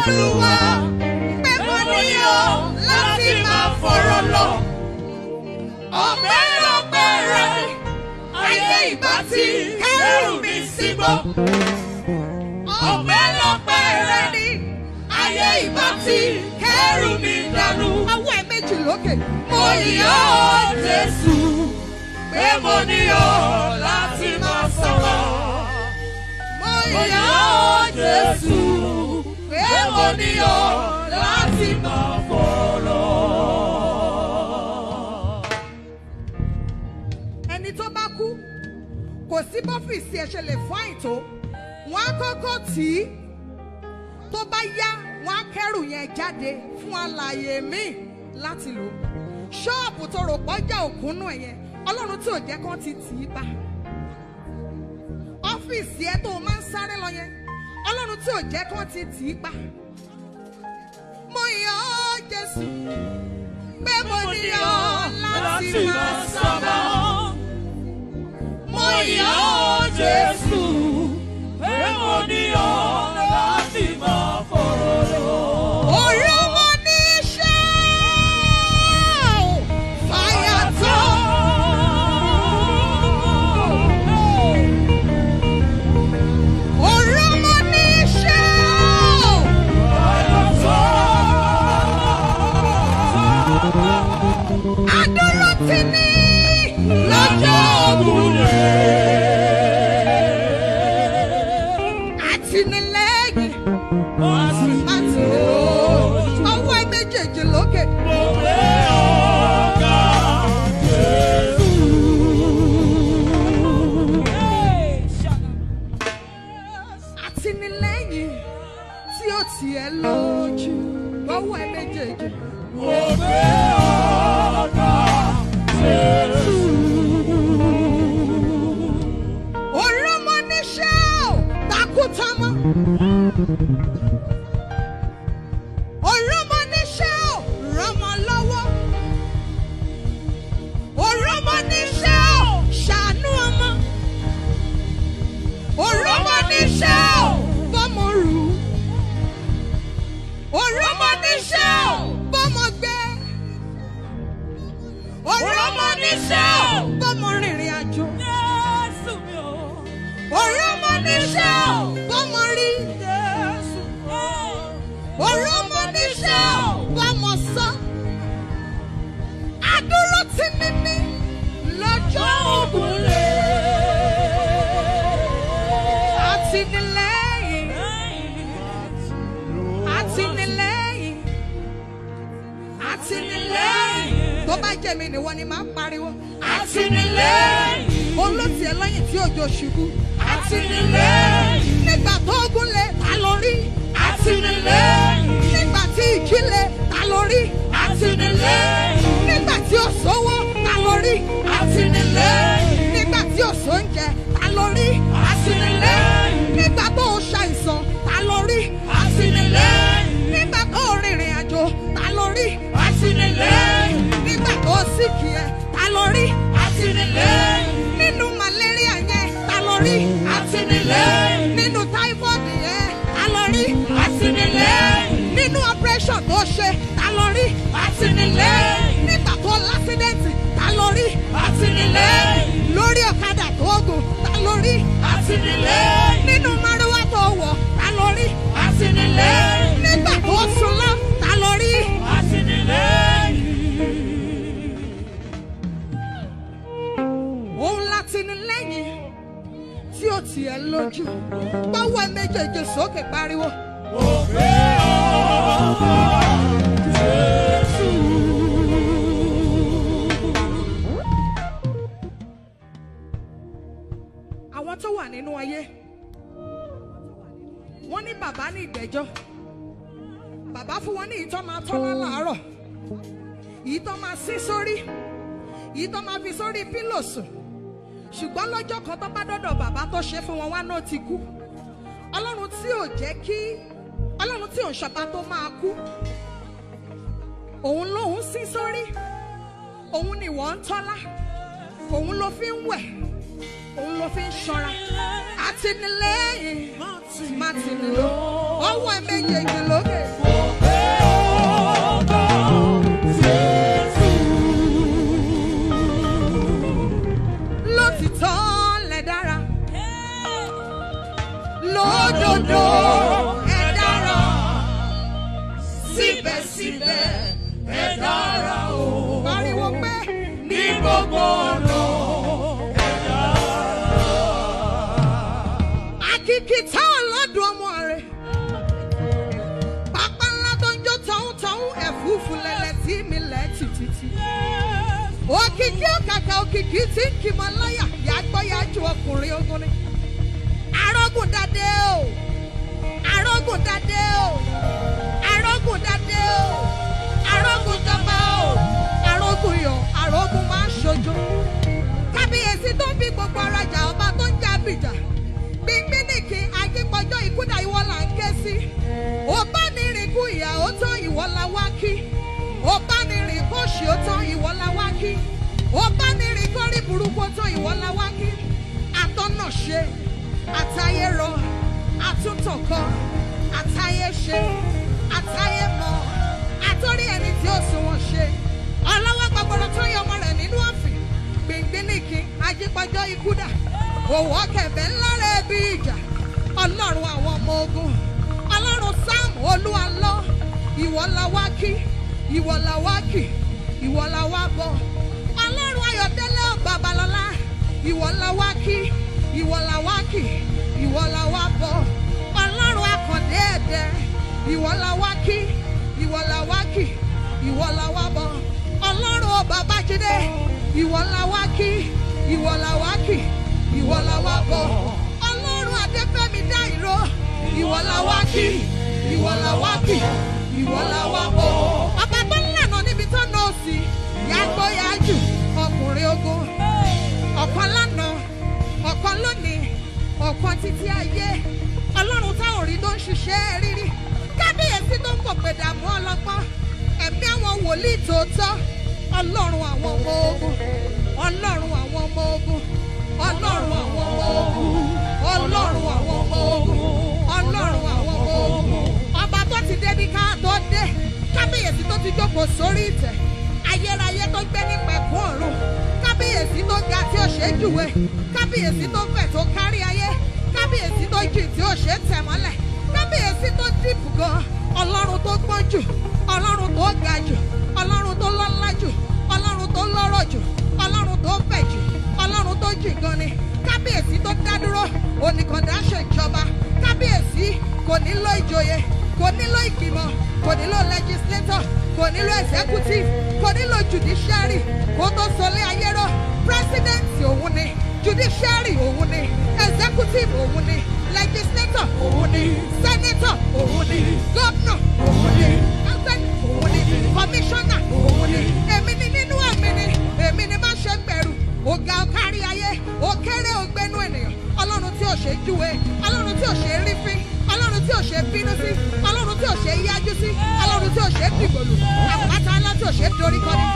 olúwa pé mo níyọ̀ láti máa fọ̀rọ̀ lọ. ọpẹ́lọpẹ́ rẹ ayé ìbá ti kẹ́rù mi sígbó. ọpẹ́lọpẹ́ rẹ ni ayé ìbá ti kẹ́rù mi dànù. Awọ́ ẹ̀ méjì lókè. mo yọ̀ ọ́ jésù pé mo níyọ̀ láti máa sọ̀rọ̀. Mo mo yọ̀ yọ̀ ọ́ jésù pé mo níyọ̀ láti máa fọ̀rọ̀. ẹni tó bá kú kò sí bọ́fìsì ẹ̀ ṣe lè fún àìtó wọ́n á kọ́kọ́ tì í tó bá yá wọ́n á kẹ́rù yẹn jáde fún alààyè míì láti lò ṣọ́ọ̀bù tó rò pọ́jà òkúnnú ẹ̀ yẹn ọlọ́run tí ò jẹ́ kán ti tì í bá ọ́fíìsì ẹ tó o máa ń sáré lọ yẹn ọlọ́run tí ò jẹ́ kán ti tì í bá mo yọ̀ ọ́ jésù pé mo ní ọ láti máa sọ̀rọ̀. Mo yọ̀ ọ́ Jésù, pé mo ní ọ láti máa fọ̀rọ̀ lọ. Orí ọmọ ní iṣẹ́ ò fàyà tó. Orí ọmọ ní iṣẹ́ ò adúró ti ní lọ́jọ́ ògùnlé. Àtìlẹ́yìn àtìlẹ́yìn ọwọ́ ẹ méjèèjì lókè. Àtìlẹ́yìn tí ó tiẹ̀ lójú ọwọ́ ẹ méjèèjì. Orúmọ níṣẹ́ ò takútamọ́. Orúmọ níṣẹ́ ò rọmọ lọ́wọ́. Orúmọ níṣẹ́ ò ṣàánú ọmọ. Orúmọ níṣẹ́ ò bọ́mọ rù. Orúmọ níṣẹ́ ò bọ́mọ gbé. Orúmọ níṣẹ́ ò bọ́mọ rìnrìn àjò. Orúmọ níṣẹ́ ò bọ́mọ rí. Orúmọ níṣẹ́ ò bọ́mọ sọ. Adúró ti ní ní lọ́jọ́ ògùnlé. Àtìlẹ́yìn, àtìlẹ́yìn, àtìlẹ́yìn. Tó bá jẹ́ mi nìwọ ni màá pariwo. Àtìlẹ́yìn. Olóòtú ẹ lẹ́yìn tí òjò ṣubú. Àtìlẹ́yìn. Nígbà tó gún lé, ta ló rí? Àtìlẹ́yìn. Nígbà tí ìjì lé, ta ló rí? Àtìlẹ́yìn. Nígbà tí ó sówó, ta ló rí? Àtìlẹ́yìn. Nígbà tí ó sóúnjẹ, ta ló rí? Àtìlẹ́yìn. Nígbà tó o ṣàìsàn, ta ló rí? Àtìlẹ́yìn. Nígbà tó o rìnrìn àjò, ta ló rí? Àtìlẹ́yìn. Nígbà tó o síkì ẹ, ta ló rí? Àtìlẹ́yìn. Nínú màlẹ́ríà yẹn, ta ló rí? Àtìlẹ́yìn. Nínú táífọ́ọ̀dù yẹn, ta ló rí? Àtìlẹ́yìn. Nínú operation tó ṣe, ta ló rí? Àtìlẹ́yìn. Nígbà tó lásídẹ̀ǹtì, ta ló rí? Àtìlẹ́yìn. Lórí ọ̀kadà tó gùn, ta ló rí? Àtìlẹ́yìn. Nínú márúwá tó wọ̀, ta ló rí? Àtìlẹ́yìn. Nígbà tó sùn lọ, ta ló rí? Àtìlẹ́yìn. Òun láti ní lẹ́yìn tí ó tiẹ̀ lójú. Báwo ẹ méjèèjì sókè pariwo? Àwọn tó wà nínú ayé, wọ́n ní bàbá ní ìgbẹ́jọ́. Bàbá fún wọn ní ìtọ́ máa tọ́lá làárọ̀. Ìtọ́ máa sí sórí. Ìtọ́ máa fi sórí pílò sùn. Ṣùgbọ́n lọ́jọ́ kan tó bá dọ́dọ̀ bàbá tó ṣe fún wọn wá náà ti kú. Ọlọ́run tí ò jẹ́ kí Ọlọ́run tí ò ń ṣọba tó máa kú. Òun lòun sí sórí. Òun ni wọ́n ń tọ́lá. Òun ló fi ń wẹ̀. Òun ló fi ń ṣọ́ra. Àtìlẹ́yìn má ti nílò ọwọ́ ẹ méjèèjì lókè. lótìtọ́ lẹ dára lódodo ẹ dára síbẹ̀síbẹ̀ ẹ dára o. pariwo pé ní gbogbo ọ̀nà ẹ dára. àkìkìtà ọlọ́dún ọmọ rẹ̀ pápá ńlá tó ń jó tọ̀hún-tọ̀hún ẹ̀fúùfù lẹ̀lẹ̀ tí mi lẹ̀ tìtìtì òkìkí òkàkà òkìkí tí ń kì mọ́ láyà yàgbọ́yàjú ọkùnrin ogun ni. arógùn dáadé o arógùn dáadé o arógùn dáadé o arógùn jọba o arógùn yọ arógùn máa ń ṣojú. kábíyèsí tó ń bí gbogbo arajà ọba tó ń jà bìjà gbígbí nìkì akípọjọ ìkúdà ìwọ là ń ké sí. ó bá ní rìnkú ìyà ó tán ìwọ la wá kí ó bá ní rìn kó ṣe ó tán ìwọ la wá kí ó bá ní rìn kó rí burúkú ó tán ìwọ la wá kí atọ́nà ṣe àtayé rọ àtúntàn kọ àtayé ṣe àtayé mọ àtọ́rí ẹni tí ó sùn wọn ṣe ọlọ́wọ́ gbàgbọ́dọ̀ tó yọ ọmọ rẹ̀ nínú ọ̀fìn gbìngbìnìkì ajípọ̀jọ́ ikú dà òwò kẹ̀bẹ́ ńlá rẹ̀ bí ìjà ọlọ́run àwọn ọmọ ogun ọlọ́run sáàmù olúwa lọ ìwọ la wá kí ìwọ la wá kì ìwọ la wá bọ ọlọ́run ayọ̀dẹ́lẹ̀ babalọ́lá ìwọ la wá kí ìwọ la wá kì ìwọ la wá bọ ọlọ́run akọ̀dé ẹ̀dẹ́ ìwọ la wá kí ìwọ la wá kì ìwọ la wá bọ ọlọ́run o babájídé ìwọ la wá kí ìwọ la wá kì ìwọ la wá bọ ọlọ́run adéfẹ́mi dá ìró ìwọ la wá kí ìwọ la wá kì ìwọ la wá bọ̀. ọba tó ń lànà níbi tó nà ó sí yàgbó yájú ọkùnrin ogun ọ̀kan lánàá ọ̀kan lónìí ọ̀kan títí ayé ọlọ́run táwọn rí tó ń ṣiṣẹ́ rírí kábíyèsí tó ń pò pé dààmú ọlọ́gbọ́n ẹ̀mí àwọn wòlíì tòótọ́ ọlọ́run àwọn ọmọ ogun ọlọ́run àwọn ọmọ ogun ọlọ́run àwọn ọmọ ogun ọlọ́run àwọn ọmọ ogun ọlọ́run àwọn ọmọ ogun ọba tó ti débi ká tó dé kábíyèsí tó ti jókòó sórí ìtẹ̀ ayérayé tó gbé ní pẹ̀kún ọ̀run kábíyèsí tó ga tí ó ṣe é júwe kábíyèsí tó fẹ̀ tó kárí ayé kábíyèsí tó jì tí ó ṣe é tẹ̀ mọ́lẹ̀ kábíyèsí tó dìbò gan ọlọ́run tó gbọ́n jù ọlọ́run tó ga jù ọlọ́run tó lọ́lá jù ọlọ́run tó lọ́rọ̀ jù ọlọ́run tó fẹ̀ jù ọlọ́run tó jì gan ni kábíyèsí tó dá dúró oníkàndá ṣèjọba kábíyèsí kò nílò ìjòyè kò nílò ìgbìmọ̀ kò nílò legislator kò nílò executive kò nílò judiciary kó tó sọlé ayé rọ president òun ni judiciary òun ni executive òun ni legislator òun ni senator òun ni governor òun ni president òun ni commissioner òun ni èmi ni nínú àmì ni èmi ni má ṣe bẹ̀rù ọ̀gá kárí ayé ó kéré ògbénu ènìyàn ọlọ́run tí ò ṣe júwe ọlọ́run tí ò ṣe rí fín ọlọ́run tí ò ṣe bínú sí ọlọ́run tí ò ṣe yájú sí ọlọ́run tí ò ṣe dìgbòlù àpáta ńlá tí ò ṣe dorí kọ́ni.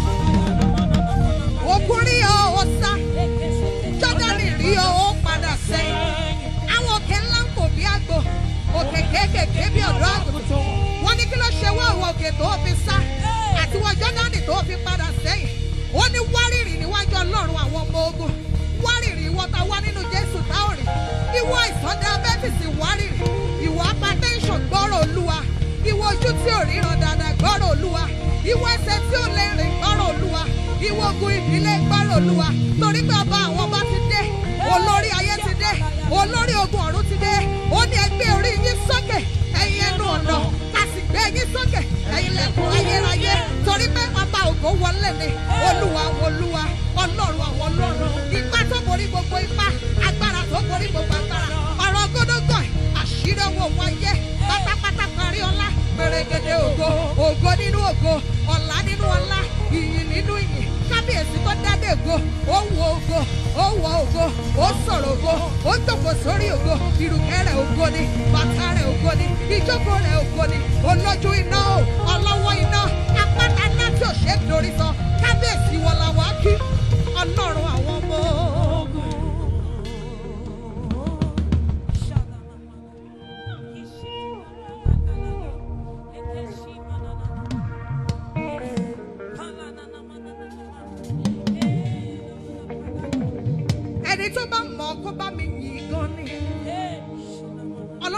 òkun rí ọ ó sá jọ́dánì rí ọ ó padà sẹ́yìn àwọn òkè ńlá ń kò bí àgbò òkè kéékèèké bí ọ̀dọ́ àgùntàn wọ́n ní kí ló ṣe wọ́ àwọn òkè tó fi sá àti wọ́n jọ́dánì tó fi padà sẹ́yìn ó ní wárìrì níwájú ọlọ́run àwọn ọmọ ogun wárìrì ìwọ ta wá nínú jésù táòrì ìwọ ìsàn diabẹ́tìsì wárìrì ìwọ hypertension gbọ́rọ̀ olúwa ìwọ ojú tí ò ríran dáadáa gbọ́rọ̀ olúwa ìwọ ẹsẹ̀ tí ò lè rìn gbọ́rọ̀ olúwa ìwọ ogun ìdílé gbọ́rọ̀ olúwa torí pé ọba àwọn ọba ti dé olórí ayé ti dé olórí ogun ọ̀run ti dé ó ní ẹgbẹ́ orí yín sókè ẹ̀yin ẹnu ọ̀nà ká sì gbé yín sókè ẹ̀yin lẹ́kùn ayérayé torí pé ọba ògo wọlé ni olúwa olúwa ọlọ́run àwọn ọlọ́run ipá tó borí gbogbo ipá agbára tó borí gbogbo agbára ọ̀rọ̀ gódógọ̀ àṣírí owó wáyé pátápátá parí ọlá pèrègèdè ògo ògo nínú ògo ọ̀la nínú ọlá ìyìn nínú ìyìn kábíyèsí tó dádé ògo ó wo ògo ó wọ ògo ó sọ̀rọ̀ ògo ó jókòó sórí ògo ìrùkẹ́ rẹ̀ ògo ni bàtà rẹ̀ ògo ni ìjókòó rẹ̀ ògo ni olójú iná o ọlọ́wọ́ iná apáta ńlá tí ò ṣe é dorí sọ kábíyèsí wọ la wá kí ọlọ́run àwọn ọmọ ogun.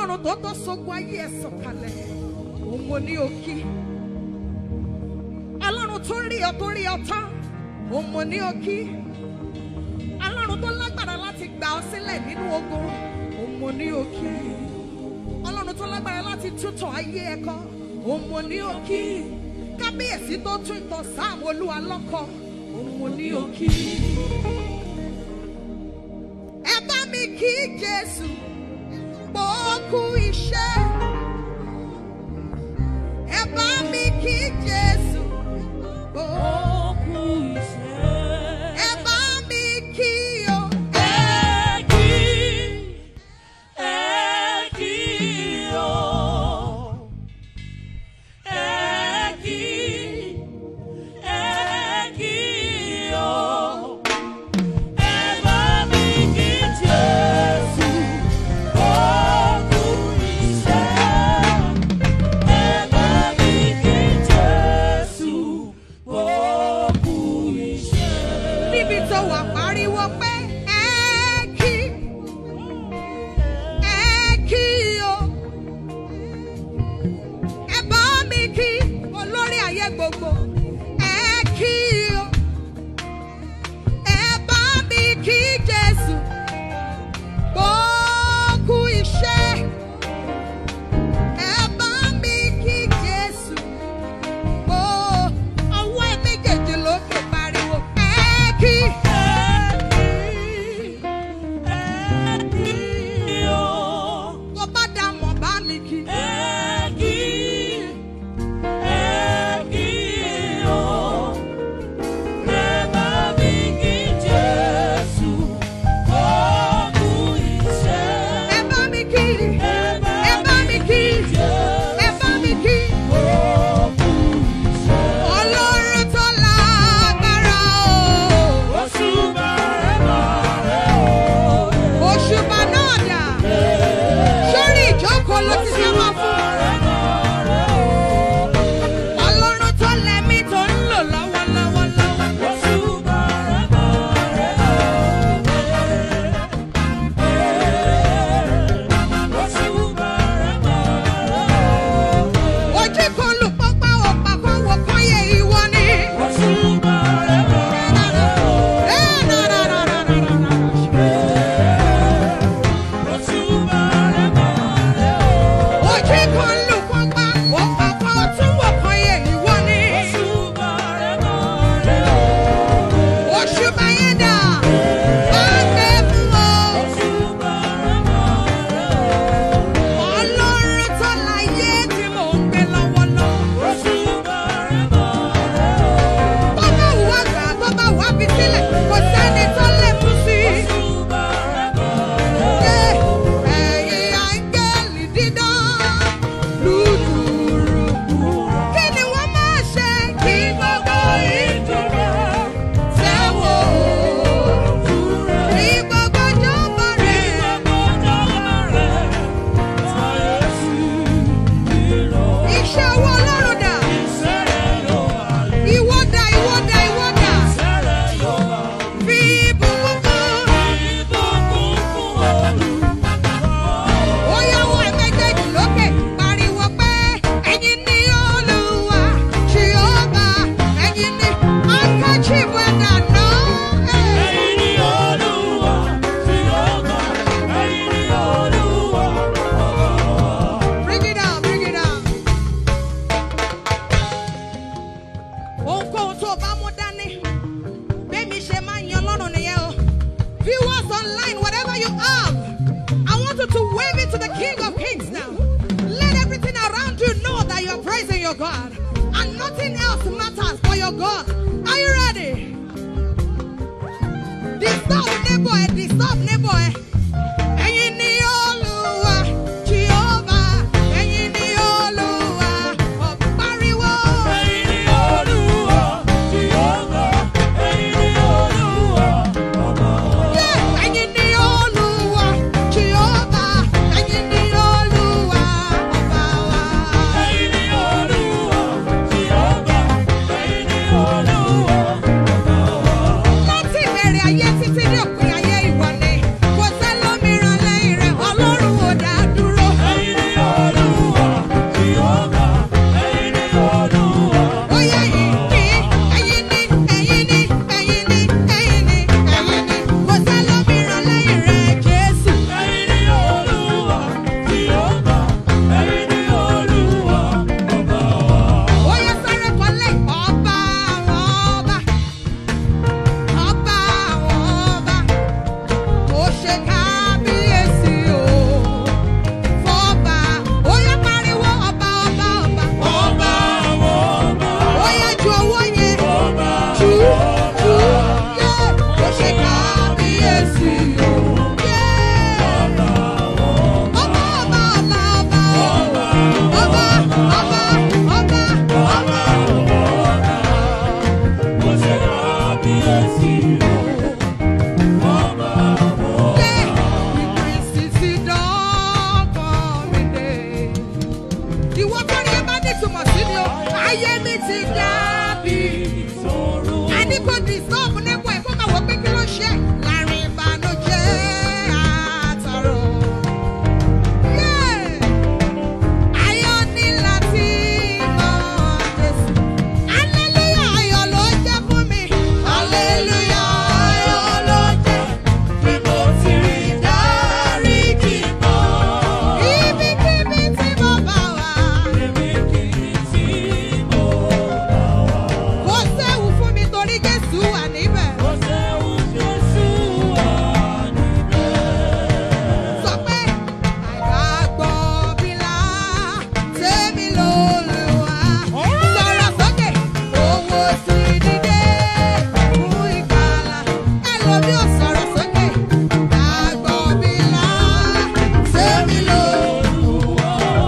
ọlọ́run tó tó sógun ayé ẹ̀ sọ̀kalẹ̀ òun mo ní òkì ọlọ́run tó rí ọ tó rí ọ tán òun mo ní òkì ọlọ́run tó lágbára láti gbà ọ sílẹ̀ nínú ogun òun mo ní òkì ọlọ́run tó lágbára láti tútọ̀ ayé ẹ̀kọ́ òun mo ní òkì kábíyèsí tó tún ìtọ̀ sáàmù olúwa lọ́kọ òun mo ní òkì. ẹ bá mi kí jésù gbòókù iṣẹ́ ẹ bá mi kí jésù gbòókù ẹ bá mi kí o. níbi tó wà pariwo pé ẹ kí ẹ kí o ẹ bá mi kí olórí ayé gbogbo ẹ kí o ẹ bá mi kí Jésù gbókù iṣẹ́ ẹ bá mi kí Jésù gbó ọwọ́ ẹ méjèèjì lókè pariwo ẹ kí. tó bá dá mọ̀ bá mi kí. ẹ bá mi kí. ẹ bá mi kí. ẹ bá mi kí. Ọlọ́run tó lágbára o. Òṣùbà náà dà. Sórí ìjókòó ló ti fẹ́ máa fún. Ọlọ́run tó lẹ́mí tó ń lò lọ́wọ́lọ́wọ́ lọ́wọ́. Ojú kan lù pápá ọ̀pá kan wọ̀ kan yẹ ìwọ ni. Ẹ nà nà nà nà nà nà nà. Ojú kan lù pápá ọ̀pá kan tún wọ̀ kan yẹ ìwọ ni. Òṣùbà yẹn dà. Máa gbé fún ọ. Ọlọ́run tó láyé tí mò ń gbé lọ́wọ́lọ́wọ́. Tó bá wù wá gbà, tó bá wù wá fi sílẹ̀, kò sẹ́ni tó lè mú sí i. Ṣé ẹ̀yin áńgẹ́lì dídán lùdùrù? Kí ni wọ́n máa ṣe kí gbogbo ìdúró tẹ́wọ̀? Kí gbogbo jọ̀bọ̀ rẹ̀. Iṣẹ́ owó Ọlọ́run dà. Ìwọ dà, ìwọ dà, ìwọ dà. Fi ìbùkún fún. Ó yáwó ẹ̀ méjèèjì lókè, pariwo pé ẹ̀yin ni Olúwa, Jèhófà, ẹ̀yin ni handkerchief ẹ̀dá náà. Bring it down, bring it down. Ohunkóhun tó o bá mú dání, bẹ́ẹ̀mi ṣe máa ń yan lọ́rùn nìyẹn o. Viewers online, whatever you have, I want you to wave it to the King of Kings now. Let everything around you know that you are praising your God. And nothing else matters for your God. Are you ready? Disturb neighbor, eh, disturb neighbor. eh. Ẹ̀yin ni Olúwa, Jehovah. Ẹ̀yin ni Olúwa, ọ̀pariwo. Yeah, ẹ̀yin ni Olúwa, Jehovah. Ẹ̀yin ni Olúwa, ọba wa. Láti ìbẹ̀rẹ̀ ayé títí dé òpin ayé ìwọ ni. Kò sẹ́ni ti dàbí. ìṣòro. a ní kó disturb nípò ẹ̀ kó máa wọ pé kí ló ṣe láàrin ìbànújẹ́ àtàrò. Yeah. Ayọ̀ ní láti mọ Jésù. Hallelujah, ayọ̀ ló jẹ́ fún mi. Hallelujah, ayọ̀ ló jẹ́. Bí mo ti rí dáríjì gbọ́. Ibikíbi tí mo bá wà. Èmi kì í tí mo bá wà. Kò séwu fún mi torí Jésù wà níbẹ̀. Ó ṣeun Jésù wà níbẹ̀. Sọ pé àgbàgbọ́ bílá tèmi lólùwà. Sọ̀rọ̀ sókè, owó sì dìde fún ìgbàlà. Ẹlòmí ò sọ̀rọ̀ sókè. Àgbàgbọ́ bílá tèmi lólùwà.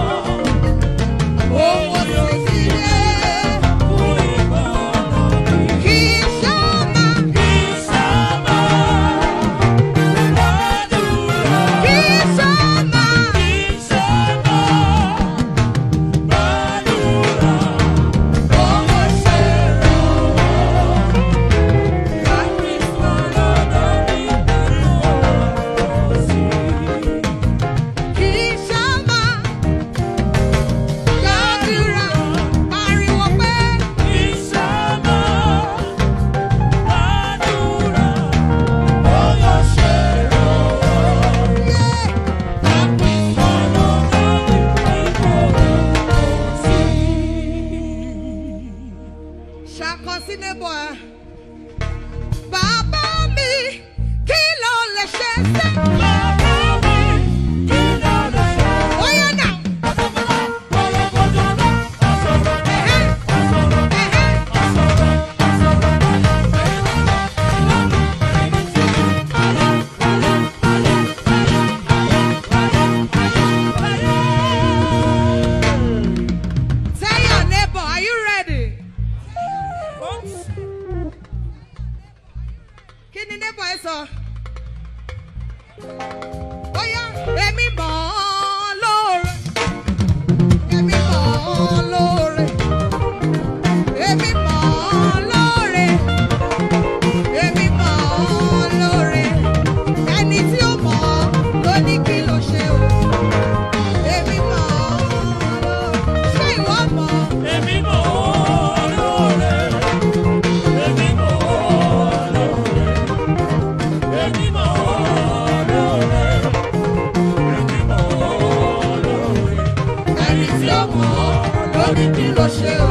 Owó sì dìde Fún ìgbàlà mi. kì í ṣọ́mà. Ìsámá. Gbàdúrà. Kì í ṣọ́mà. Ìsámá. Gbàdúrà. Owó ṣe kì í ṣọ́mà. Gbàdúrà, pariwo pé. ṣàkọsí nébọ̀ ẹ̀. Bàbá mi kí ló lè ṣe ṣe? Bóyá náà. Ẹ̀hẹ́, ẹ̀hẹ́. Tell your neighbor, are you ready? Kí ni neighbor ẹ sọ? Bóyá èmi mọ̀ ọ́ lóore. Èmi mọ̀ ọ́ lóore. Èmi mọ̀ ọ́ lóore. Èmi mọ̀ ọ́ lóore. Ẹni tí ó mọ̀ ọ́ ló ní kí ló ṣe o. Èmi mọ̀ ọ́ lóore. Ṣé ìwọ mọ̀ ọ́? ẹni tí ó mọ̀ ọ́ lórí kí ló ṣe o.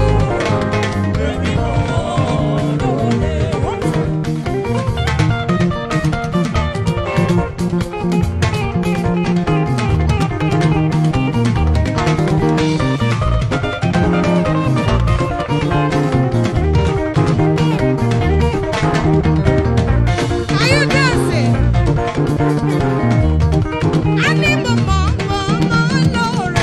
Are you dancing? A ní mo mọ̀ mọ̀ mọ̀ lóore.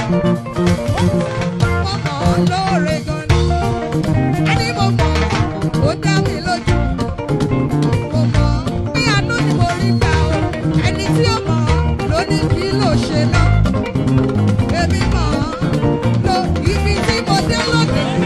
Mo mọ̀ lóore gan ni. A ní mo mọ̀ ó dá mi lójú. Mo mọ̀ bí àánú ni mo rí gbà o. Ẹni tí ó mọ̀ ló ní kí ló ṣe náà. Èmi mọ̀ lo ibi tí mo dé lónìí.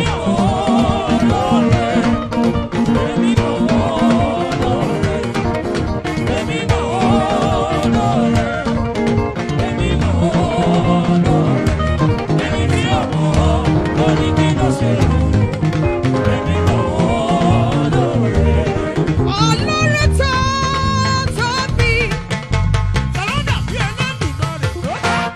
Ọlọ́run tó tóbi.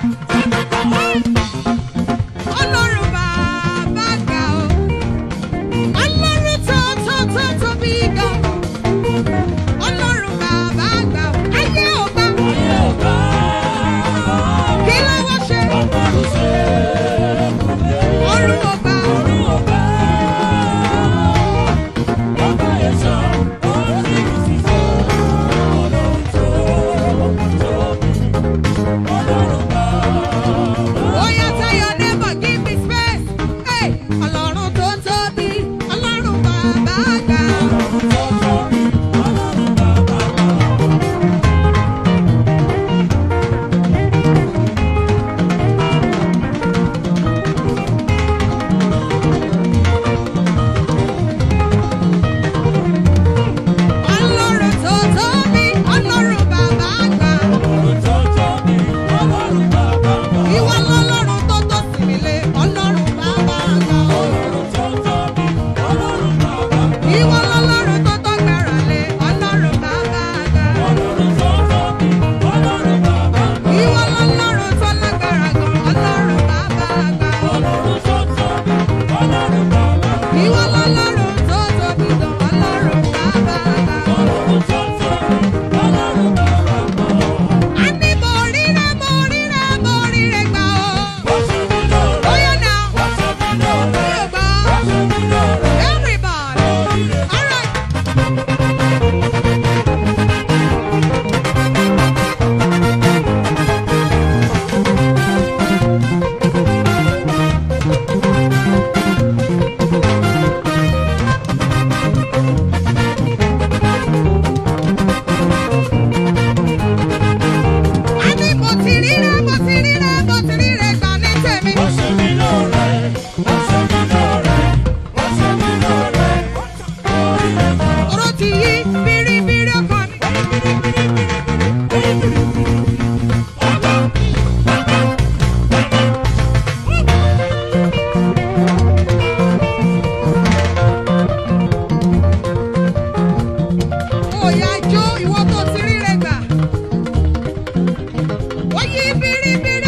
biribiri